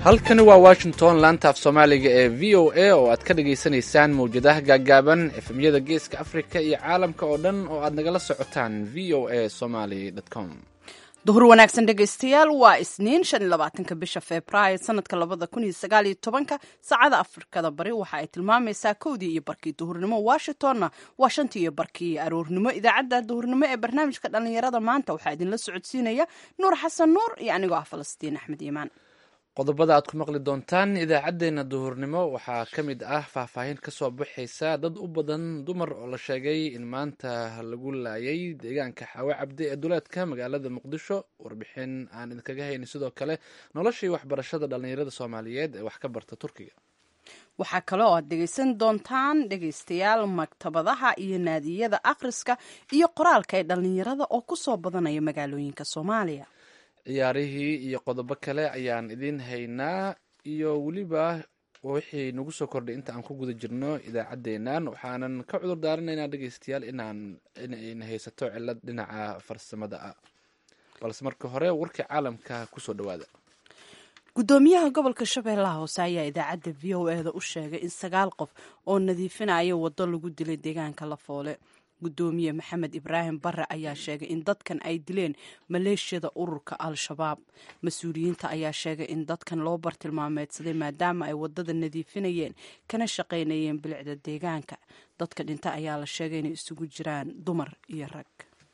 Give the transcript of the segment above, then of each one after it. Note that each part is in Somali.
halkani waa washington laanta af soomaaliga ee v o a oo aad ka dhagaysanaysaan mawjadaha gaaggaaban efemyada geeska afrika iyo caalamka oo dhan oo aad nagala socotaan v o a somaly com duhur wanaagsan dhegaystayaal waa isniin shan iyo labaatanka bisha februaayo sanadka labada kun iyo sagaal iyo tobanka saacada afrikada bari waxa ay tilmaamaysaa kowdii iyo barkii duhurnimo washingtonna waa shantii iyo barkii aroornimo idaacadda duhurnimo ee barnaamijka dhallinyarada maanta waxaa idinla socodsiinaya nuur xasan nuur iyo anigoo ah falastiin axmed iimaan qodobada aad ku maqli doontaan idaacaddeenna duhurnimo waxaa ka mid ah faahfaahin ka soo baxaysa dad u badan dumar oo la sheegay in maanta lagu laayay deegaanka xaawe cabdi ee duleedka magaalada muqdisho warbixin aan idinkaga hayni sidoo kale noloshii waxbarashada dhallinyarada soomaaliyeed ee wax ka barta turkiga waxaa kale oo aad dhegaysan doontaan dhegaystayaal maktabadaha iyo naadiyada akhriska iyo qoraalka ee dhallinyarada oo ku soo badanaya magaalooyinka soomaaliya ciyaarihii iyo qodobo kale ayaan idiin haynaa iyo weliba wixii nagu soo kordhay inta aan ku guda jirno idaacaddeennan waxaanan ka cudur daaranaynaa dhegeystayaal inaan inayna haysato cilad dhinaca farsamada ah balse marka hore warkii caalamka kusoo dhawaada gudoomiyaha gobolka shabeellaha hoose ayaa idaacadda v o e da u sheegay in sagaal qof oo nadiifinaya waddo lagu dilay deegaanka lafoole gudoomiye maxamed ibraahim bare ayaa sheegay in dadkan ay dileen maleeshiyada ururka al-shabaab mas-uuliyiinta ayaa sheegay in dadkan loo bartilmaameedsaday maadaama ay wadada nadiifinayeen kana shaqaynayeen bilicda deegaanka dadka dhinta ayaa la sheegay inay isugu jiraan dumar iyo rag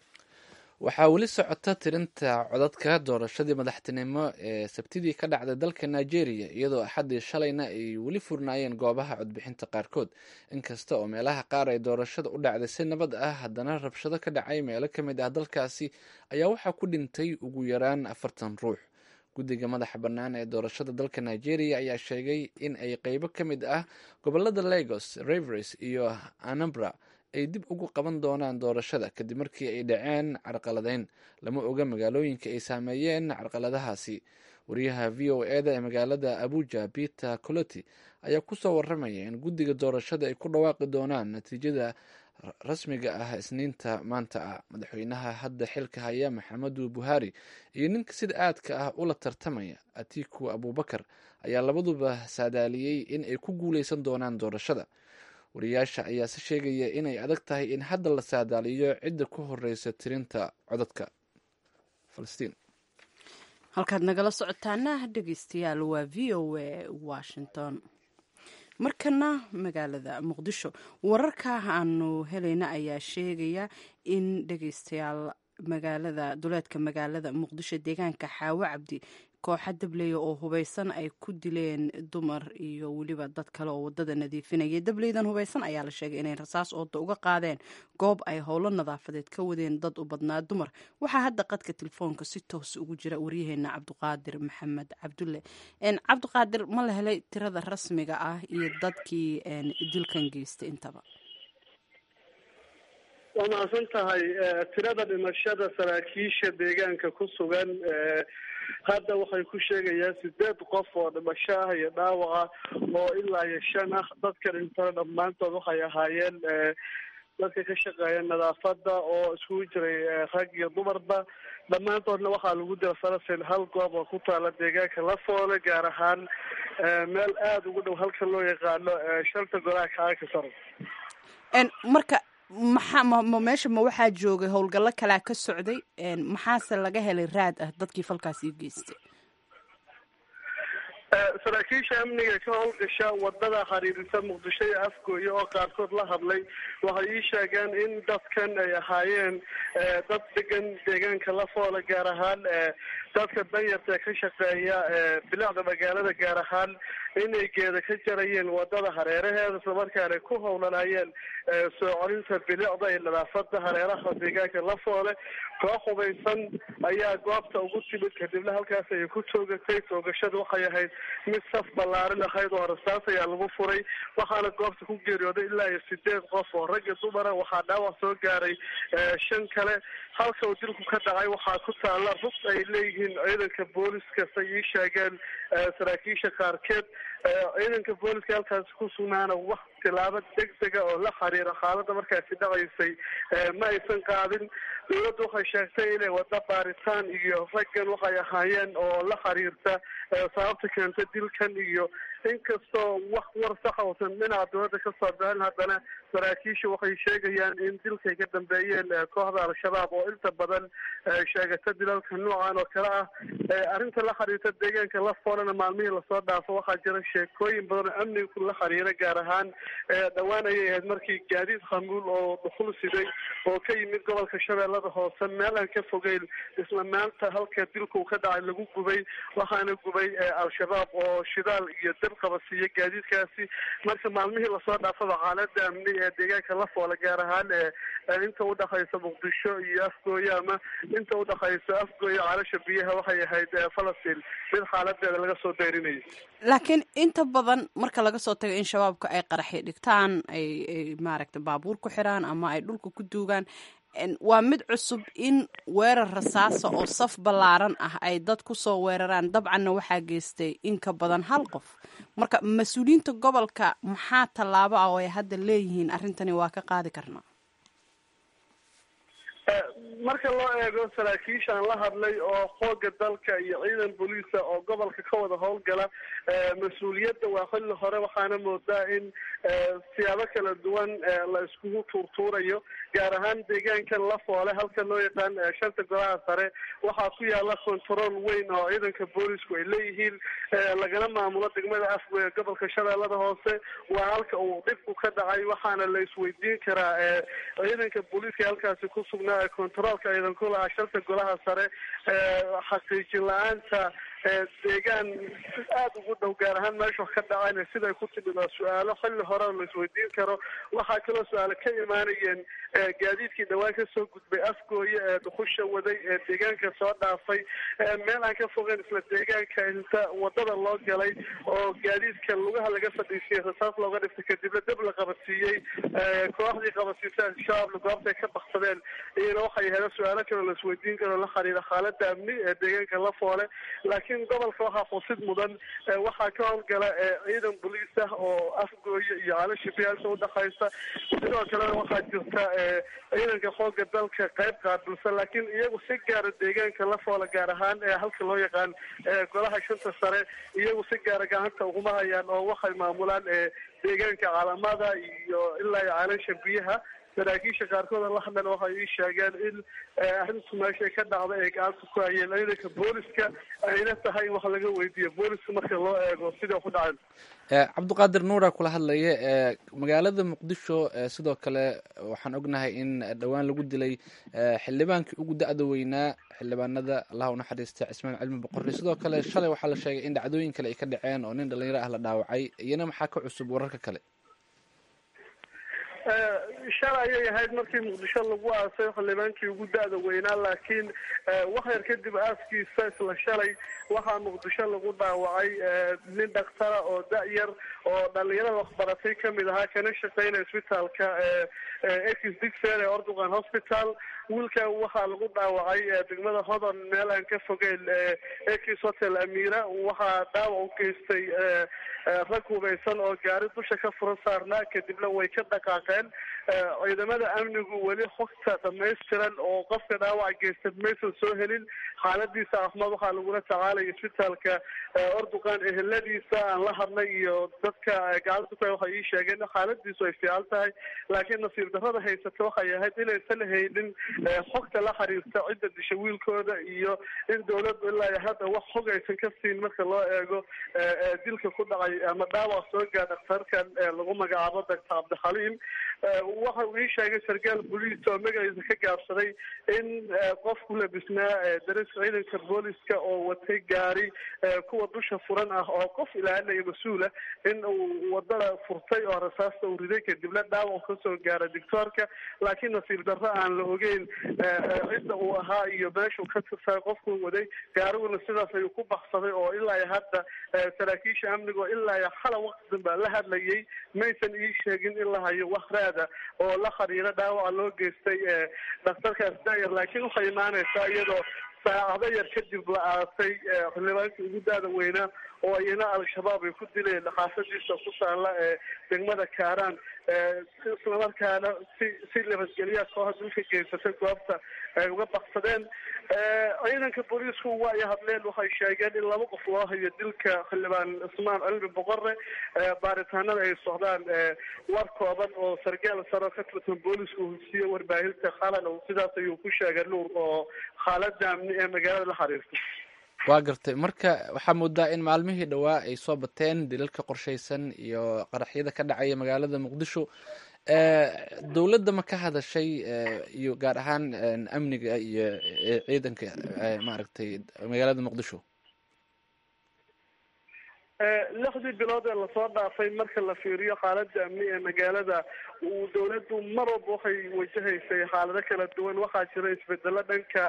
waxaa weli socota tirinta codadka doorashadii madaxtinimo ee sabtidii ka dhacday dalka nigeria iyadoo axaddii shalayna ay weli furnaayeen goobaha codbixinta qaarkood inkasta oo meelaha qaar ay doorashada u dhacday si nabad ah haddana rabshado ka dhacay meelo ka mid ah dalkaasi ayaa waxaa ku dhintay ugu yaraan afartan ruux guddiga madaxa bannaan ee doorashada dalka nigeria ayaa sheegay in ay qeybo ka mid ah gobolada lagos rivers iyo anambra ay dib ugu qaban doonaan doorashada kadib markii ay dhaceen carqaladeyn lama oga magaalooyinka ay saameeyeen carqaladahaasi wariyaha v o e da ee magaalada abuja peter coloti ayaa kusoo waramaya in guddiga doorashada ay ku dhawaaqi doonaan natiijada rasmiga ah isniinta maanta ah madaxweynaha hadda xilka haya maxamedu buhari iyo ninka sida aadka ah ula tartamaya atiku abubakar ayaa labaduba saadaaliyey in ay ku guuleysan doonaan doorashada wariyaasha ayaa se sheegaya inay adag tahay in hadda la saadaaliyo cidda ku horeysa tirinta codadka falastiin halkaad nagala socotaana dhegeystayaal waa v o a washington markana magaalada muqdisho wararka aanu helayna ayaa sheegaya in dhegeystayaal magaalada duleedka magaalada muqdisho deegaanka xaawo cabdi kooxa dableya oo hubeysan ay ku dileen dumar iyo weliba dad kale oo wadada nadiifinaya dableydan hubeysan ayaa la sheegay inay rasaas ooda uga qaadeen goob ay howlo nadaafadeed ka wadeen dad u badnaa dumar waxaa hadda qadka telefoonka si toos ugu jira waryaheena cabdiqaadir maxamed cabdulle cabdiqaadir ma la helay tirada rasmiga ah iyo dadkii dilkan geystay intaba waa mahadsan tahay tirada dhimashada saraakiisha deegaanka ku sugan hadda waxay ku sheegayaan sideed qof oo dhimasho ah iyo dhaawaca oo ilaa iyo shan ah dadka dhintana dhammaantood waxay ahaayeen dadka ka shaqeeya nadaafada oo iskugu jiray rag iyo dumarba dhammaantoodna waxaa lagu dila falasin hal goob oo ku taala deegaanka lafoole gaar ahaan meel aada ugu dhow halka loo yaqaano shanta golaha kaanka saro marka maxaa ma meesha ma waxaa joogay howlgallo kalaa ka socday maxaase laga helay raad ah dadkii falkaas ii geystay saraakiisha amniga ka howlgasha wadada xiriirisa muqdisho iyo afgooye oo qaarkood la hadlay waxay ii sheegeen in dadkan ay ahaayeen dad degan deegaanka lafoole gaar ahaan dadka danyarta ee ka shaqeeya bilicda magaalada gaar ahaan inay geeda ka jarayeen wadada hareeraheeda islamarkaana ku howlanayeen soo colinta bilicda iyo nadaafada hareeraha deegaanka lafoole koox hubaysan ayaa goobta ugu timid kadibna halkaas ayay ku toogatay toogashada waxay ahayd mid saf ballaarin ahayd oo rasaas ayaa lagu furay waxaana goobta ku geeriyooday ilaa iyo sideed qof oo rag iyo dumara waxaa dhaawac soo gaaray shan kale halka uu dilku ka dhacay waxaa ku taalla rug ay leeyihiin ciidanka booliska say ii sheegeen saraakiisha qaarkeed ciidanka booliska halkaasi ku sugnaana wax tilaabo degdega oo la xiriira xaalada markaasi dhacaysay ma aysan qaadin dowladdu waxay sheegtay inay wada baaritaan iyo raggan waxay ahaayeen oo la xiriirta sababta keenta dilkan iyo inkastoo wax war saxa uusan dhinaca dowladda kasoo bixin haddana saraakiisha waxay sheegayaan in dilkay ka dambeeyeen kooxda al-shabaab oo inta badan sheegata dilalka noocan oo kale ah arrinta la xiriirta deegaanka lafoolana maalmihii lasoo dhaafo waxaa jira sheekooyin badan oo amniga la xiriira gaar ahaan dhowaan ayay ahayd markii gaadiid khamuul oo dhuxul siday oo ka yimid gobolka shabeellada hoose meel aan ka fogeyn isla maanta halka dilka uu ka dhacay lagu gubay waxaana gubay al-shabaab oo shidaal iyo dab qabasiiya gaadiidkaasi marka maalmihii lasoo dhaafaba xaalada amni ee deegaanka lafoole gaar ahaan inta udhexaysa muqdisho iyo afgooye ama inta udhexaysa afgooye calasha biyaha waxay ahayd falastiin mid xaaladeeda laga soo dayrinayay laakiin inta badan marka laga soo tago in shabaabka ay qaraxi dhigtaan ay maaragta baabuur ku xiraan ama ay dhulka ku duugaan waa mid cusub in weerar rasaasa oo saf ballaaran ah ay dad ku soo weeraraan dabcanna waxaa geystay in ka badan hal qof marka mas-uuliyiinta gobolka maxaa tallaabo ah oo ay hadda leeyihiin arrintani waa ka qaadi karnaa marka loo eego saraakiishaan la hadlay oo xooga dalka iyo ciidan booliisa oo gobolka ka wada howlgala mas-uuliyadda waa xilli hore waxaana moodaa in siyaabo kala duwan la iskugu tuurtuurayo gaar ahaan deegaankan lafoole halka loo yaqaan shanta golaha sare waxaa ku yaala control weyn oo ciidanka boolisku ay leeyihiin lagana maamulo degmada afgoye gobolka shabeellada hoose waa halka uu dhibku ka dhacay waxaana la isweydiin karaa ciidanka booliiska halkaasi ku sugnaa controolka ciidan ku lahaa shanta golaha sare xaqiijin la-aanta deegaan aada ugu dhow gaar ahaan meesha wax ka dhacayna siday ku timid oo su-aalo xilli hore la isweydiin karo waxaa kaloo su-aalo ka imaanayeen gaadiidkii dhawaan kasoo gudbay afgooye ee dhuxusha waday ee deegaanka soo dhaafay meel aan ka fogeyn isla deegaanka inta wadada loo galay oo gaadiidka lugaha laga fadhiisiyey rasaas looga dhiftay kadibna dab la qabadsiiyey kooxdii qabadsiisa al-shabaabna goobtay ka baksadeen iyana waxay ahayd su-aalo kaloo la isweydiin karo la xiriira xaalada amni ee deegaanka lafoole laakiin gobolka waxaa xusid mudan waxaa ka howlgala ciidan boliis ah oo afgooye iyo calashi biyaasha udhexaysa sidoo kalena waxaa jirta ciidanka xooga dalka qayb qaabilsan laakiin iyagu si gaara deegaanka lafoole gaar ahaan halka loo yaqaan golaha shanta sare iyagu si gaara gacanta uguma hayaan oo waxay maamulaan deegaanka calamada iyo ilaa iyo calasha biyaha saraakiisha qaarkood la hadlan waxay ii sheegeen in arrintu meeshay ka dhacda ay gacanta ku hayeen ciidanka booliska ayna tahay in wax laga weydiiyo booliska marka loo eego sida ku dhaceen cabdiqaadir nuura kula hadlaya magaalada muqdisho sidoo kale waxaan ognahay in dhowaan lagu dilay xildhibaankii ugu da-da weynaa xildhibaanada allah unaxariista cismaan cilmi boqorri sidoo kale shalay waxaa la sheegay in dhacdooyin kale ay ka dhaceen oo nin dhalinyaro ah la dhaawacay iyana maxaa ka cusub wararka kale shalay ayay ahayd markii muqdisho lagu aasay xildhibaankii ugu da-da weynaa laakiin wax yar kadib aaskiisa isla shalay waxaa muqdisho lagu dhaawacay nin dhaktara oo da-yar oo dhalinyarada waxbaratay kamid ahaa kana shaqeynaya isbitaalka ex digfer ee ordugan hospital wiilka waxaa lagu dhaawacay degmada hodon meel aan ka fogeyn ex hotel amira waxaa dhaawac u geystay rag hubeysan oo gaari dusha ka furan saarnaa kadibna way ka dhaqaaqeen ciidamada amnigu weli xogta dhamaystiran oo qofka dhaawaca geysta maysan soo helin xaaladiisa caafimaad waxaa lagula tacaalaya isbitaalka orduqan eheladiisa aan la hadlay iyo dadka gacanta ku waxay ii sheegeen in xaaladiisu ay fiican tahay laakiin nasiib darrada haysata waxay ahayd inaysan haynin xogta la xiriirta cidda disha wiilkooda iyo in dawladdu ilaa iyo hadda wax xog aysan ka siin marka loo eego dilka ku dhacay ama dhaawac soo gaa dhakhtarkan lagu magacaabo doctor cabdixaliim waxa uu ii sheegay sarkaal boliis oo magaciisa ka gaabsaday in qof ku labisnaa dariska ciidanka booliska oo watay gaari kuwa dusha furan ah oo qof ilaalinaya mas-uula in uu wadada furtay oo rasaasta uu riday kadibna dhaawac kasoo gaara dictoorka laakiin nasiib darro aan la ogeyn cidda uu ahaa iyo meeshuu ka tirsaa qofkuu waday gaariguna sidaas ayuu ku baksaday oo ilaa iyo hadda saraakiisha amniga oo ilaa iyo xala waqti danbaa la hadlayay maysan ii sheegin in la hayo wax raada oo la xiriira dhaawaca loo geystay dhakhtarkaas dayar laakiin waxay imaanaysaa iyadoo saacado yar kadib la aasay xildhibaankii ugu da-da weynaa oo iyana al-shabaab ay ku dileen xaafadiisa ku taala ee degmada kaaraan islamarkaana si si nabadgelya kooxa dilka geysatay goobta ay uga baksadeen ciidanka booliisku waa ay hadleen waxay sheegeen in laba qof loo hayo dilka xildhibaan cismaan cilmi boqore baaritaanada ay socdaan war kooban oo sargaal saro ka tirsan booliisku hursiye warbaahinta qalan sidaas ayuu ku sheegay nuur oo xaalada amni ee magaalada la xiriirta waa gartay marka waxaa moodaa in maalmihii dhowaa ay soo bateen dilalka qorshaysan iyo qaraxyada ka dhacaya magaalada muqdisho dowladda ma ka hadashay iyo gaar ahaan amniga iyo ciidanka maaragtay magaalada muqdisho lixdii bilood ee lasoo dhaafay marka la fiiriyo xaalada amni ee magaalada uu dowladdu mar walba waxay wajahaysay xaalado kala duwan waxaa jira isbedelo dhanka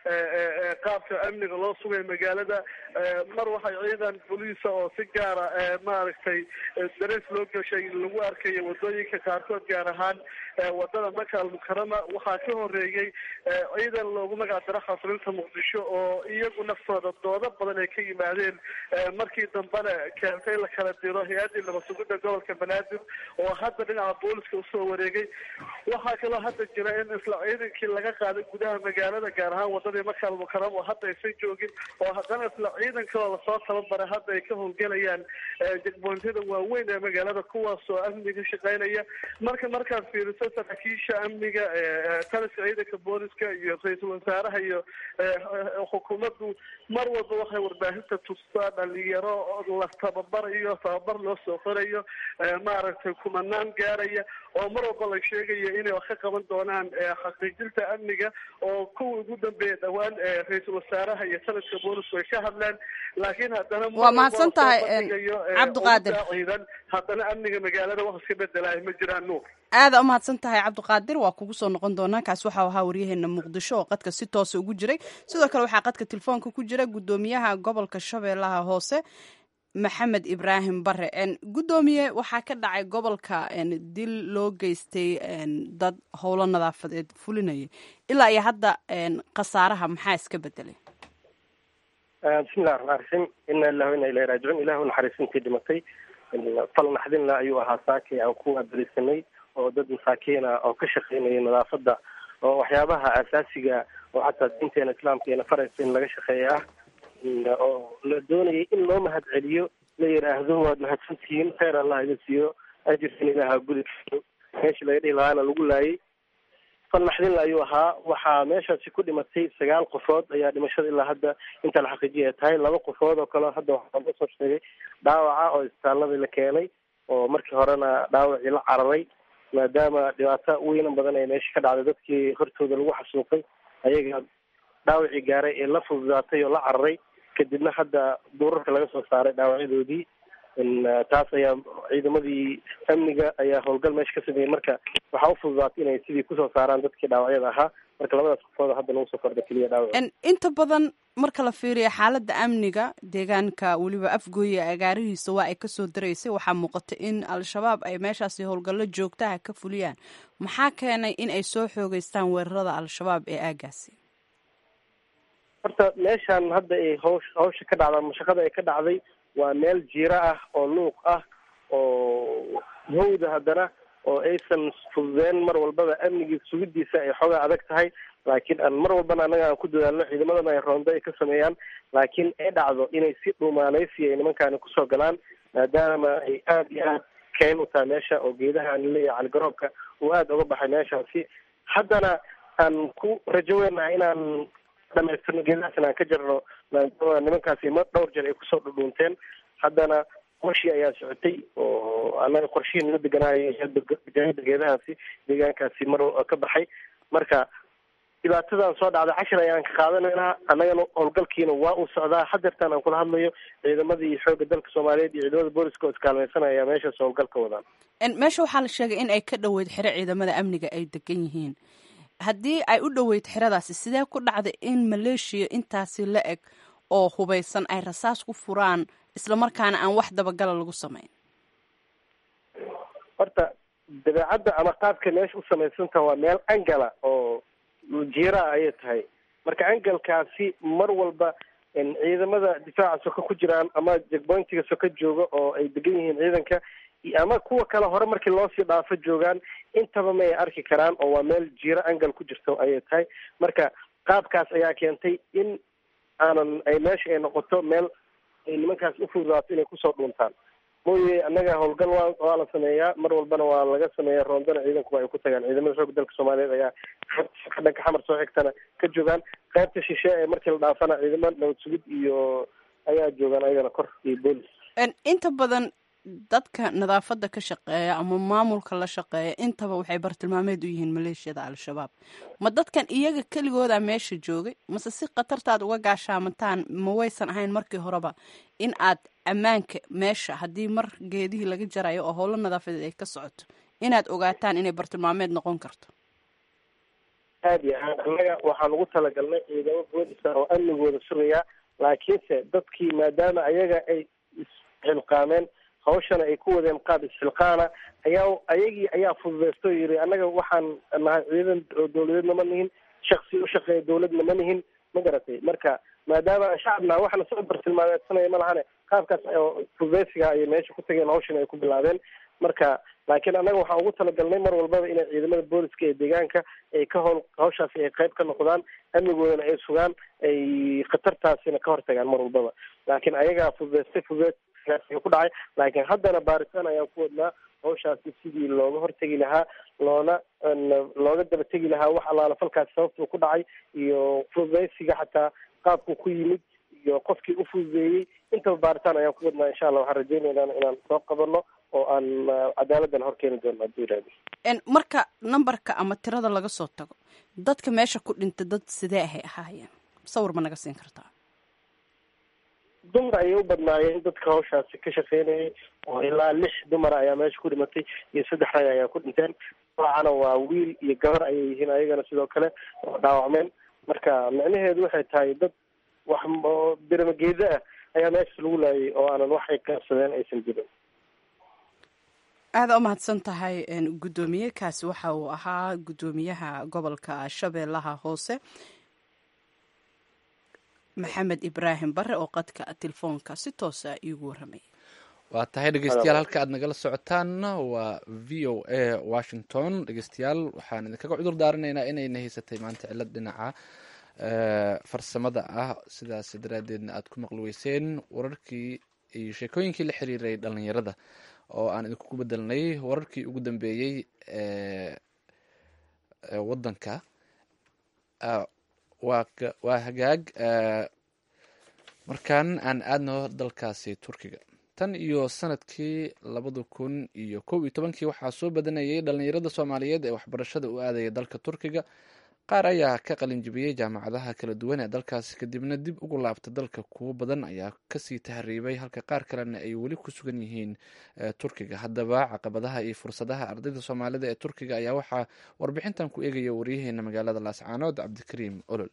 qaabka amniga loo sugay magaalada mar waxay ciidan boliisa oo si gaara maaragtay darees loo gashay lagu arkayo wadooyinka qaarkood gaar ahaan wadada maka almukarama waxaa ka horeeyey ciidan loogu magac daro khasrinta muqdisho oo iyagu naftooda doodo badan ay ka yimaadeen markii dambena keentay la kala diro hay-addii nabasugida gobolka banaadir oo hadda dhinaca booliska usoo wareegay waxaa kaloo hadda jira in isla ciidankii laga qaaday gudaha magaalada gaar ahaan wadadii maka almukarama oo hadda aysan joogin oo haddana isla ciidankaloo lasoo tababaray hadda ay ka howlgelayaan jegboontyada waaweyn ee magaalada kuwaas oo amniga ka shaqeynaya marka markaad fiiriso saraakiisha amniga taliska ciidanka booliska iyo ra-iisul wasaaraha iyo xukuumaddu mar walba waxay warbaahinta tustaa dhalinyaro la tababarayo tababar loo soo qorayo maaragtay kumanaan gaaraya oo mar walba la sheegayo inay wax ka qaban doonaan xaqiijinta amniga oo kuwii ugu dambeeya dhowaan ra-iisul wasaaraha iyo taliska boolisku ay ka hadleen laakiin haddana waa mahadsan tahay cabdiqaadir ciidan haddana amniga magaalada wax iska bedelaay ma jiraan nuur aada u mahadsan tahay cabdiqaadir waa kugu soo noqon doonaa kaas waxau ahaa waryaheena muqdisho oo qadka si toosa ugu jiray sidoo kale waxaa qadka telefoonka ku jira guddoomiyaha gobolka shabeellaha hoose maxamed ibraahim bare guddoomiye waxaa ka dhacay gobolka dil loo geystay dad howlo nadaafadeed fulinaya ilaa iyo hadda khasaaraha maxaa iska bedelay bismillahi raxmaan raxiim ina ilahu ina ilahi raajicuun ilahu naxariisintii dhimatay fal naxdinla ayuu ahaa saakay aan ku waaberisanay oo dad masaakiina oo ka shaqeynaya nadaafadda oo waxyaabaha asaasiga oo xataa diinteena islaamka ina faraysa in laga shaqeeya ah oo la doonayay in loo mahad celiyo la yidhaahdo waad mahadsantihiin kheyr allah iga siiyo ajirkan ilaaha gudi meeshii laga dhihi lahaana lagu laayay fal naxdinla ayuu ahaa waxaa meeshaasi ku dhimatay sagaal qofood ayaa dhimashada ilaa hadda inta la xaqiijiya ay tahay laba qofood oo kale hadda waxaa laga soo sheegay dhaawaca oo isbitaaladii la keenay oo markii horena dhaawacii la cararay maadaama dhibaato weynan badan ee meesha ka dhacday dadkii hortooda lagu xasuuqay ayaga dhaawacii gaaray ee la fududaatay oo la cararay kadibna hadda duurarka laga soo saaray dhaawacyadoodii taas ayaa ciidamadii amniga ayaa howlgal meesha ka sameeyey marka waxaa u fududaatay inay sidii kusoo saaraan dadkii dhaawacyada ahaa marka labadaas qofood hadda lagu soo kordha keliya dhaawac inta badan marka la fiiriyo xaaladda amniga deegaanka weliba afgooye agaarihiisa waa ay kasoo daraysay waxaa muuqata in al-shabaab ay meeshaasi howlgallo joogtaha ka fuliyaan maxaa keenay in ay soo xoogeystaan weerarada al-shabaab ee aagaasi horta meeshaan hadda ay hawsh hawsha ka dhacda mashaqada ay ka dhacday waa meel jiiro ah oo luuq ah oo hawda haddana oo aysan fududeen mar walbaba amnigii sugidiisa ay xoogaa adag tahay laakiin aan mar walbana annaga aan ku dadaalno ciidamadana ay roonda ay ka sameeyaan laakiin ay dhacdo inay si dhuumaaleysi ay nimankaani kusoo galaan maadaama ay aada iyo aad keen u tahay meesha oo geedaha aan leeyahay caligaroobka uu aada uga baxay meeshaasi haddana aan ku rajo weynaha inaan dhamaystirno geedahaas inaan ka jarno maadaama nimankaasi ma dhowr jeer ay kusoo dhudhuunteen haddana qorshii ayaa socotay oo annaga qorshihii nala deganaayo jaahida geedahaasi deegaankaasi mar ka baxay marka dhibaatadan soo dhacday cashir ayaan ka qaadanaynaa annagana howlgalkiina waa uu socdaa hadeertaan aan kula hadlayo ciidamadii xoogga dalka soomaaliyeed iyo ciidamada booliska oo iskaalmaysanaya meeshaas howlgalka wadaan meesha waxaa la sheegay in ay ka dhoweyd xero ciidamada amniga ay degan yihiin haddii ay u dhoweyd xeradaasi sidee ku dhacday in maleeshiya intaasi la eg oo hubaysan ay rasaas ku furaan islamarkaana aan wax dabagala lagu samayn horta dabeecadda ama qaabka meesha u samaysanta waa meel angala oo jiiraa ayay tahay marka angalkaasi mar walba ciidamada difaaca soka ku jiraan ama jegboyntiga soka jooga oo ay degan yihiin ciidanka ama kuwa kale hore markii loosii dhaafo joogaan intaba ma ay arki karaan oo waa meel jiiro angal ku jirto ayay tahay marka qaabkaas ayaa keentay in aanan ay meesha ay noqoto meel ay nimankaas u fududaato inay kusoo dhuuntaan mooye annaga howlgal waa waa la sameeyaa mar walbana waa laga sameeya roondana ciidankuba ay ku tagaan ciidamada xoogga dalka soomaaliyeed ayaa dhanka xamar soo xigtana ka joogaan qaybta shishe ee markii la dhaafana ciidamada nabad sugid iyo ayaa joogaan ayagana kor iyo boolis inta badan dadka nadaafadda ka shaqeeya ama maamulka la shaqeeya intaba waxay bartilmaameed u yihiin maleeshiyada al-shabaab ma dadkan iyaga keligooda meesha joogay mase si khatartaad uga gaashaamataan ma waysan ahayn markii horeba in aad ammaanka meesha haddii mar geedihii laga jarayo oo howlo nadaafadeed ay ka socoto inaad ogaataan inay bartilmaameed noqon karto aada iyo aad annaga waxaan ugu talagalnay ciidamo boolisa oo amnigooda sugaya laakiinse dadkii maadaama ayaga ay isxilqaameen hawshana ay ku wadeen qaab isxilqaana ayaa ayagii ayaa fududeysto yiri annaga waxaan nahay ciidan oo dawladeedna ma nihin shaksi u shaqeeya dawladna ma nihin ma garatay marka maadaama shacabna waxna soo bartilmaameedsanaya ma lahane qaabkaas fududeysiga ayay meesha ku tageen hawshana ay ku bilaabeen marka laakiin annaga waxaan ugu talagalnay mar walbaba inay ciidamada booliska ee deegaanka ay ka howl hawshaasi ay qayb ka noqdaan amnigoodana ay sugaan ay khatartaasina ka hortagaan mar walbaba laakiin ayagaa fududeystay fududeys ku dhacay laakiin haddana baaritaan ayaan ku wadnaa hawshaasi sidii looga hortegi lahaa loona looga daba tegi lahaa wax allaala falkaasi sababtuu ku dhacay iyo fududeysiga xataa qaabku ku yimid iyo qofkii u fududeeyey intaba baaritaan ayaan ku wadnaa insha allah waxaan rajeynaynaa inaan soo qabano oo aan cadaaladdan hor keeni doono hadduu yiraahdo marka numberka ama tirada laga soo tago dadka meesha ku dhintay dad sidee ahay ahaayeen sawir ma naga siin kartaa dumar ayay u badnaayeen dadka hawshaasi ka shaqeynayay oo ilaa lix dumara ayaa meesha ku dhimatay iyo saddex rag ayaa ku dhinteen noocana waa wiil iyo gabar ayay yihiin ayagana sidoo kale oo dhaawacmeen marka micnaheedu waxay tahay dad wax biramageeda ah ayaa meesha lagu laayay oo aanan waxay qaabsadeen aysan jirin aada u mahadsan tahay guddoomiye kaasi waxa uu ahaa guddoomiyaha gobolka shabeellaha hoose maxamed ibraahim bare oo qadka telefoonka si toosa iigu warramaya waa tahay dhegeystayaal halka aad nagala socotaanna waa v o a washington dhegeystayaal waxaan idinkaga cudur daaranaynaa inayna haysatay maanta cilad dhinaca farsamada ah sidaas daraadeedna aad ku maqli weyseen wararkii iyo sheekooyinkii la xiriiray dhalinyarada oo aan idinku bedelnay wararkii ugu dambeeyey ee wadanka waa hagaag markan aan aadno dalkaasi turkiga tan iyo sanadkii labada kun iyo kow iyo tobankii waxaa soo badanayay dhalinyarada soomaaliyeed ee waxbarashada u aadaya dalka turkiga qaar ayaa ka qalinjibiyey jaamacadaha kala duwan ee dalkaasi kadibna dib ugu laabta dalka kuwo badan ayaa kasii tahriibay halka qaar kalena ay weli ku sugan yihiin turkiga haddaba caqabadaha iyo fursadaha ardayda soomaalida ee turkiga ayaa waxaa warbixintan ku eegaya waryaheena magaalada laascaanood cabdikariim olol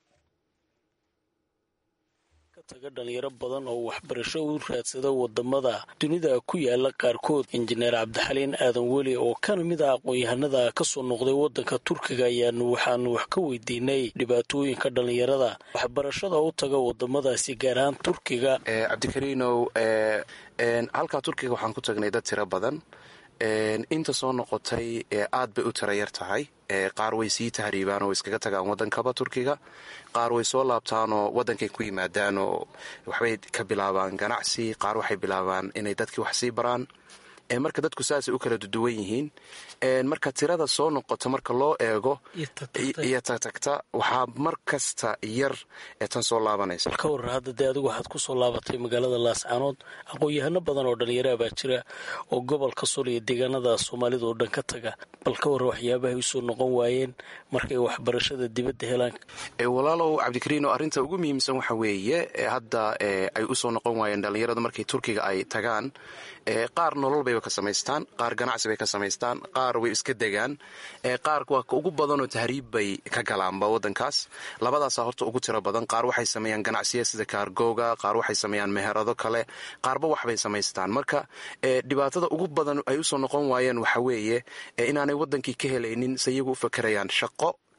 taga dhalinyaro badan oo waxbarasho u raadsada wadamada dunida ku yaala qaarkood injineer cabdixaliin aadan weli oo kana mid ah aqoon-yahanada kasoo noqday wadanka turkiga ayaanu waxaanu wax ka weydiinay dhibaatooyinka dhalinyarada waxbarashada u taga wadamadaasi gaar ahaan turkiga cabdikariinow halkaa turkiga waxaan ku tagnay dad tiro badan inta soo noqotay aad bay u tira yar tahay qaar way sii tahriibaan oo iskaga tagaan wadankaba turkiga qaar way soo laabtaanoo wadankay ku yimaadaan oo waxbay ka bilaabaan ganacsi qaar waxay bilaabaan inay dadkii wax sii baraan marka dadku saasay u kala duduwan yihiin marka tirada soo noqota marka loo eego iyo tagtagta waxaa mar kasta yar ee tan soo laabanaysa ka warar hadda dee adigu waxaad kusoo laabatay magaalada laascaanood aqoon-yahano badan oo dhalinyaraha baa jira oo gobolka sul iyo deegaanada soomaalida oo dhan ka taga bal ka warra waxyaabahay usoo noqon waayeen markay waxbarashada dibadda helaan walaalow cabdikariino arrinta ugu muhiimsan waxa weeye hadda ay usoo noqon waayeen dhalinyaradu markay turkiga ay tagaan qaar nolol bayba ka samaystaan qaar ganacsi bay ka samaystaan qaar way iska degaan qaar waa ka ugu badanoo tahriib bay ka galaanba wadankaas labadaasaa horta ugu tiro badan qaar waxay sameeyaan ganacsiya sida kaargooga qaar waxay sameeyaan meherado kale qaarba waxbay samaystaan marka dhibaatada ugu badan ay usoo noqon waayeen waxa weeye inaanay wadankii ka helaynin se iyagu u fakerayaan shaqo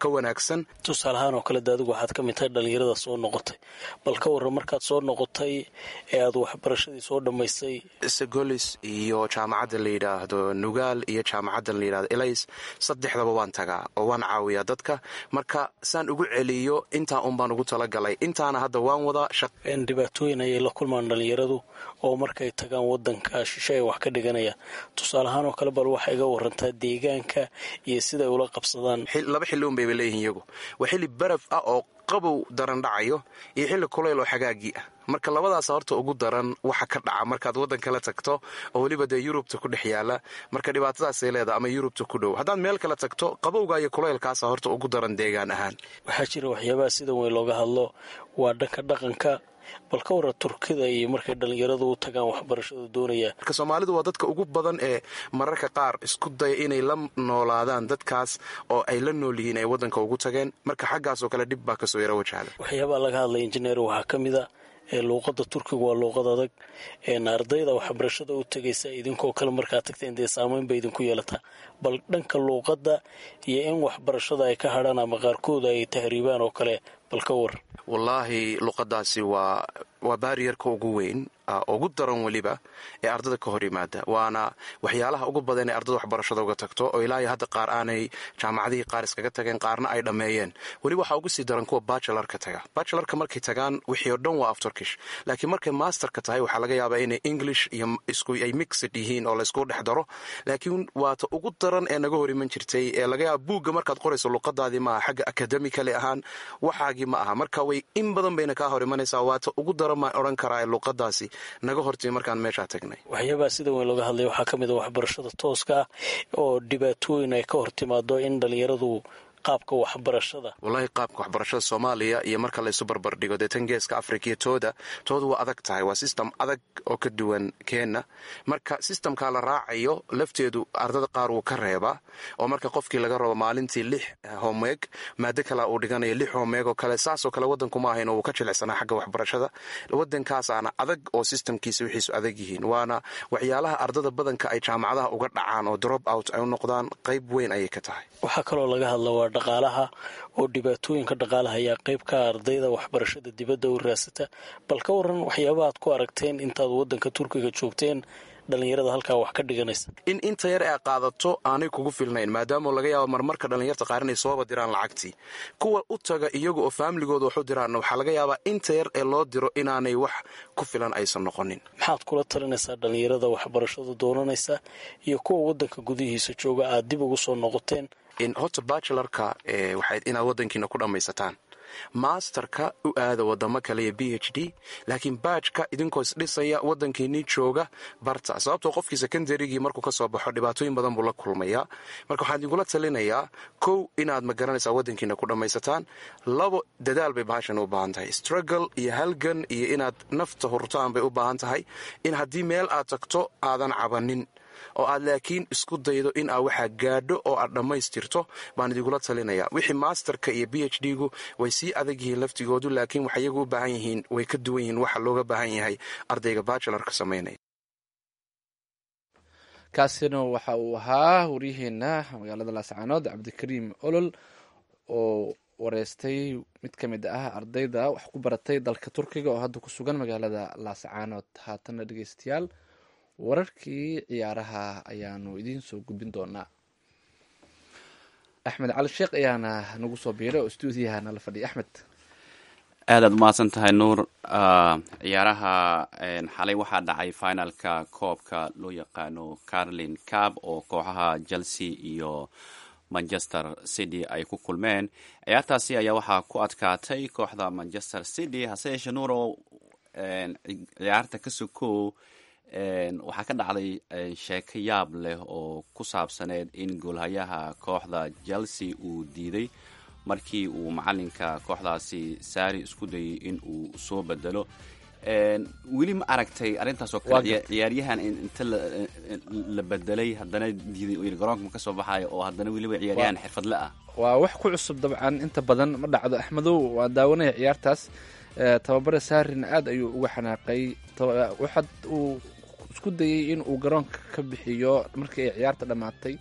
ka wanaagsan tusaale ahaan oo kale de adigu waxaad ka mid tahay dhallinyarada soo noqotay bal ka warran markaad soo noqotay ee aad waxbarashadii soo dhammaystay segolis iyo jaamacadda la yidhaahdo nugaal iyo jaamacadda la yidhahdo elays saddexdaba waan tagaa oo waan caawiyaa dadka marka saan ugu celiyo intaa un baan ugu talagalay intaana hadda waan wadaa dhibaatooyin ayay la kulmaan dhallinyaradu oo markay tagaan wadanka shishe ay wax ka dhiganayaan tusaale ahaan oo kale bal waxay iga warantaa deegaanka iyo siday ula qabsadaan laba xilli un bayba leeyihin iyagu waa xilli baraf ah oo qabow daran dhacayo iyo xilli kulayl oo xagaagii ah marka labadaas horta ugu daran waxa ka dhaca markaad waddan kala tagto oo weliba dee yurubta ku dhex yaala marka dhibaatadaasay leedahay ama yurubta ku dhow haddaad meel kala tagto qabowga iyo kulaylkaasa horta ugu daran deegaan ahaan waxaa jira waxyaabaha sida weyn looga hadlo waa dhanka dhaqanka bal ka warra turkida iyo markay dhallinyaradu u tagaan waxbarashada doonayaan marka soomaalidu waa dadka ugu badan ee mararka qaar isku daya inay la noolaadaan dadkaas oo ay la nool yihiin ay waddanka ugu tageen marka xaggaasoo kale dhib baa kasoo yaro wajahda waxyaabaha laga hadlay injineer waxaa ka mid a luuqada turkiga waa luuqad adag ardayda waxbarashada u tegaysa idinkoo kale markaa tagteen dee saameyn bay idinku yeelataa bal dhanka luuqadda iyo in waxbarashada ay ka hadhaan ama qaarkooda ay tahriibaan oo kale bal ka war wallaahi luqadaasi waa waa baariyarka ugu weyn ugu daran weliba ee ardada ka hor yimaada waana waxyaalaha ugu badan ee ardada waxbarashada uga tagto oo ilaahay hadda qaar aanay jaamacadihii qaar iskaga tageen qaarna ay dhammeeyeen weli waxaa ugu sii daran kuwa bachelarka taga bachelarka markay tagaan wixii oo dhan waa afturkish laakiin markay masterka tahay waxaa laga yaabaa inay english iyo isku ay mixed yihiin oo laysku dhex daro laakiin waata ugu daran ee naga hor iman jirtay ee laga yaaba buugga markaad qorayso luqadaadii maaha xagga akademicali ahaan waxaagii ma aha marka way in badan bayna kaa hor imanaysaa waata ugu daran maan odhan karaa luqadaasi naga hortimi markaan meeshaa tagnay waxyaabaha sida weyn looga hadlaya waxaa ka mid a waxbarashada tooska ah oo dhibaatooyin ay ka hor timaado in dhallinyaradu qaabka waxbarashada wallaahi qaabka waxbarashada soomaaliya iyo marka laysu barbardhigo dee tan geeska afrika iyo tooda tooda waa adag tahay waa sistem adag oo ka duwan keenna marka sistamkaa la raacayo lafteedu ardada qaar wuu ka reebaa oo marka qofkii laga rabo maalintii lix homeeg maado kale uu dhiganayo lix homeeg oo kale saasoo kale waddankuma ahayn oo wuu ka jilicsanaa xagga waxbarashada waddankaasaana adag oo sistamkiisa wixiisu adag yihiin waana waxyaalaha ardada badanka ay jaamacadaha uga dhacaan oo drop out ay u noqdaan qayb weyn ayay ka tahay waxaa kaloo laga hadla dhaqaalaha oo dhibaatooyinka dhaqaalaha ayaa qayb ka ardayda waxbarashada dibadda u raasata bal ka waran waxyaabaha aad ku aragteen intaad waddanka turkiga joogteen dhallinyarada halkaa wax ka dhiganaysa in inta yar ee qaadato aanay kugu filnayn maadaama laga yaabo marmarka dhallinyarta qaar inay sooba diraan lacagtii kuwa u taga iyaga oo faamiligooda wax u diraan waxaa laga yaabaa inta yar ee loo diro inaanay wax ku filan aysan noqonin maxaad kula talinaysaa dhallinyarada waxbarashada doonanaysa iyo kuwa waddanka gudihiisa jooga aad dib ugu soo noqoteen horta bachelarka waxayd inaad waddankiina ku dhammaysataan masterka u aada wadamo kale iyo b h d laakiin baajka idinkoo isdhisaya waddankiinii jooga barta sababtoo qofkii secondarygii markuu ka soo baxo dhibaatooyin badan buu la kulmayaa marka waxaan idinkula talinayaa kow inaad ma garanaysaa waddankiina ku dhammaysataan labo dadaal bay bahashan u baahan tahay struggle iyo halgan iyo inaad nafta hurtaan bay u baahan tahay in haddii meel aad tagto aadan cabanin oo aad laakiin isku daydo in aad waxaa gaadho oo aad dhammaystirto baan idinkula talinaya wixii masterka iyo b h d gu way sii adag yihiin laftigoodu laakiin waxay iyagu u baahan yihiin way ka duwan yihiin waxa looga baahan yahay ardayga bachelarka samaynaya kaasina waxa uu ahaa waryaheena magaalada laascaanood cabdikariim olol oo wareystay mid ka mid ah ardayda wax ku baratay dalka turkiga oo hadda ku sugan magaalada laascaanood haatana dhegeystayaal wararkii ciyaaraha ayaanu idiin soo gudbin doonaa axmed cali sheekh ayaana nagu soo biiray oo stuudiyaha nala fadhiya axmed aadaad umahadsan tahay nuur ciyaaraha xalay waxaa dhacay finalka koobka loo yaqaano carlin cab oo kooxaha chelsea iyo manchester city ay ku kulmeen ciyaartaasi ayaa waxaa ku adkaatay kooxda manchester city hase yeeshee nuur oo ciyaarta ka sokow waxaa ka dhacday sheeko yaab leh oo ku saabsaneed in goolhayaha kooxda chelsea uu diiday markii uu macalinka kooxdaasi saari isku dayay in uu soo bedelo weli ma aragtay arrintaas oo kale ciyaaryahan inta la bedelay haddana diiday garoonka ma ka soo baxayo oo haddana weliba ciyaaryahan xirfadle ah waa wax ku cusub dabcan inta badan ma dhacdo axmedow waa daawanaya ciyaartaas tababare saarin aad ayuu uga xanaaqay waxaad uu isku dayay in uu garoonka ka bixiyo markii ay ciyaarta dhammaatay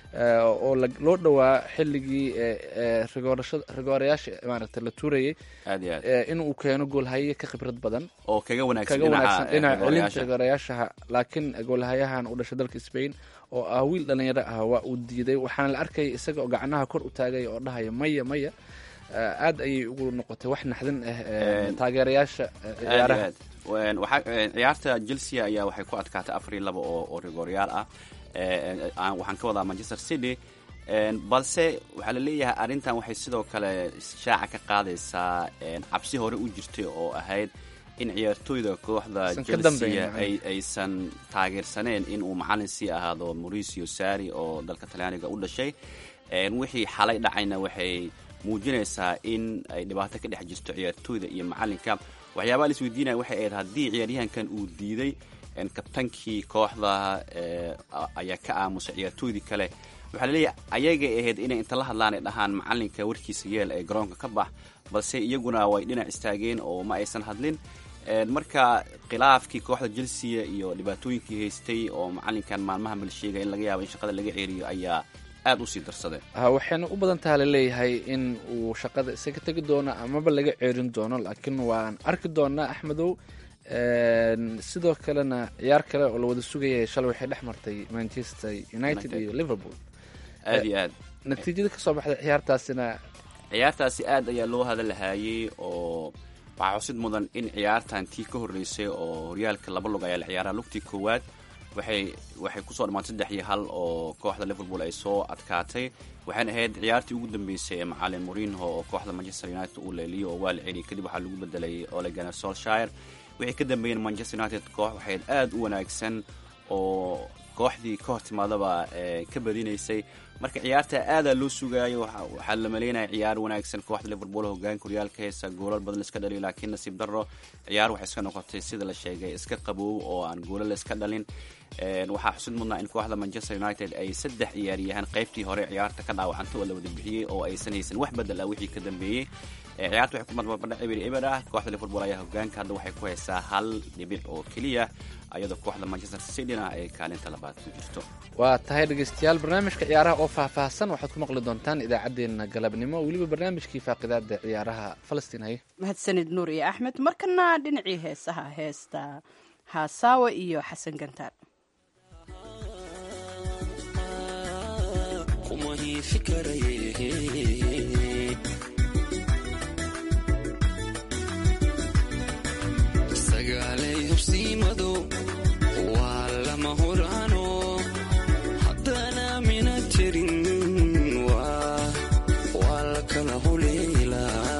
oo loo dhowaa xilligii rigoorayaasha maaragta la tuurayay aad iyo aad in uu keeno goolhaye ka khibrad badan oo kaga wanaagsan kaga wanaagsan dhinaca celinta dhinaca rigoorayaashaha laakiin goolhayahan u dhashay dalka spain oo ah wiil dhalinyaro ah waa uu diiday waxaana la arkaya isaga oo gacnaha kor u taagay oo dhahaya maya maya aad ayay ugu noqotay wax naxdin ah taageerayaasha ciyaaraha aad iyo aad waxaa ciyaarta chelsea ayaa waxay ku adkaatay afar iyo laba oo oo rigooryaal ah aan- waxaan ka wadaa manchester city balse waxaa la leeyahay arrintan waxay sidoo kale shaaca ka qaadaysaa cabsi hore u jirtay oo ahayd in ciyaartooyda kooxda Aysan ka chelsea dambeyn, ay aysan taageersaneen in uu macalin sii ahaado mauricio sari oo dalka talyaaniga u dhashay wixii xalay dhacayna waxay muujinaysaa in ay dhibaato ka dhex jirto ciyaartooyda iyo macalinka waxyaabaha la isweydiinaya waxay ahayd haddii ciyaaryahankan uu diiday kabtankii kooxda eh, ayaa ka aamusay ciyaartooydii kale waxaa laleeyahay ayagay ahayd inay inta la hadlaan ay dhahaan macalinka warkiisa yeel ee garoonka ka bax balse iyaguna way dhinac istaageen oo ma aysan hadlin marka khilaafkii kooxda chelsea iyo dhibaatooyinkii haystay oo macalinkan maalmaha mal sheegay in laga yaabo in shaqada laga ceeriyo ayaa aada usii darsaday ha waxayna u badan taha laleeyahay in uu shaqada isaga tegi doono amaba laga ceerin doono laakiin waan arki doonaa axmedow sidoo kalena ciyaar kale oo la wada sugayay shalay waxay dhex martay manchester united iyo liverpool aada iyo aad natiijada kasoo baxday ciyaartaasina ciyaartaasi aad ayaa loo hadalahayey oo waxaa xusid mudan in ciyaartan tii ka horreysay oo horyaalka laba lug ayaa la ciyaaraa lugtii koowaad waxay waxay kusoo dhammaatay saddex iyo hal oo kooxda liverpool ay soo adkaatay waxayna ahayd ciyaartii ugu dambeysay ee macalin morinho oo kooxda manchester united uu leeliyo oo waa la celiyay kadib waxaa lagu bedelay ole gunnar solshire wixii ka dambeeyeen manchester united koox waxayd aada u wanaagsan oo kooxdii ka hor timaadaba ka badinaysay marka ciyaarta aadaa loo sugaayo waxaa la maleynaya ciyaar wanaagsan kooxda liverpool hogaanka horyaalka heesa goolal badan iska dhaliyo laakiin nasiib darro ciyaar waxay iska noqotay sida la sheegay iska qaboow oo aan goolal iska dhalin waxaa xusid mudnaa in kooxda manchester united ay saddex ciyaaryahaan qaybtii hore ciyaarta ka dhaawacantay oo la wada bixiyey oo aysan haysan wax bedel ah wixii ka dambeeyey ciyaarta waxay ku madbarbadha eber eber ah kooxda liverpool ayaa hogaanka hadda waxay ku haysaa hal dhibic oo keliya iyadoo kooxda manchester cityna ay kaalinta labaad ku jirto waa tahay dhegeystayaal barnaamijka ciyaaraha oo faahfaahsan waxaad ku maqli doontaan idaacaddeenna galabnimo weliba barnaamijkii faaqidaada ciyaaraha falastiin haye mahadsanid nuur iyo axmed markana dhinacii heesaha heesta haasaawa iyo xasan gantaar waa lama huraano haddana mina jirin waa la kala huleylaa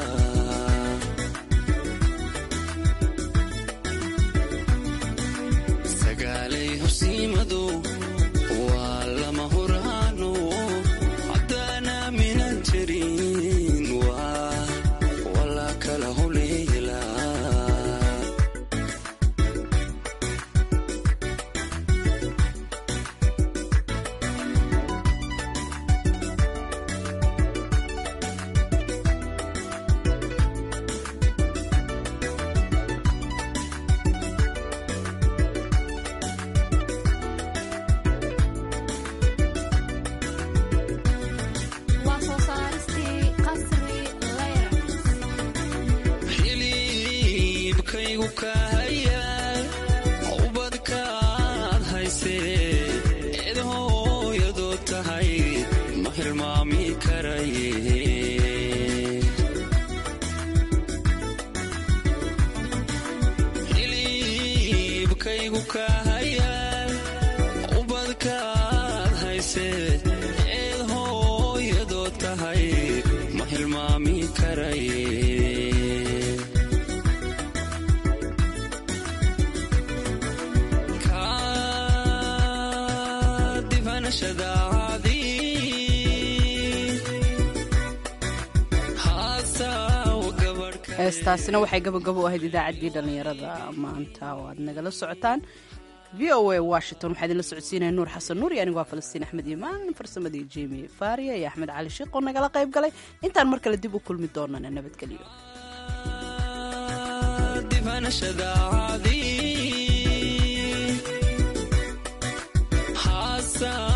sagaalay horsiimado waa lama huraano haddana mina jirin waa la kala huleylaa xiliibkaygu kahaya ubadkaad haysee eed hooyadoo tahay ma hilmaami karaye xiliibkaygu kahaya ubadkaad haysee eed hooyadoo tahay ma hilmaami karaye heestaasina waxay gabagabo ahayd idaacaddii dhallinyarada maanta oo aad nagala socotaan v o a washington waxaa idinla socodsiinaya nuur xasan nuur iyo anigu waa falastiin axmed imaan farsamadii jemi faariya iyo axmed cali shiiq oo nagala qayb galay intaan mar kale dib u kulmi doonana nabadgelyo haasaa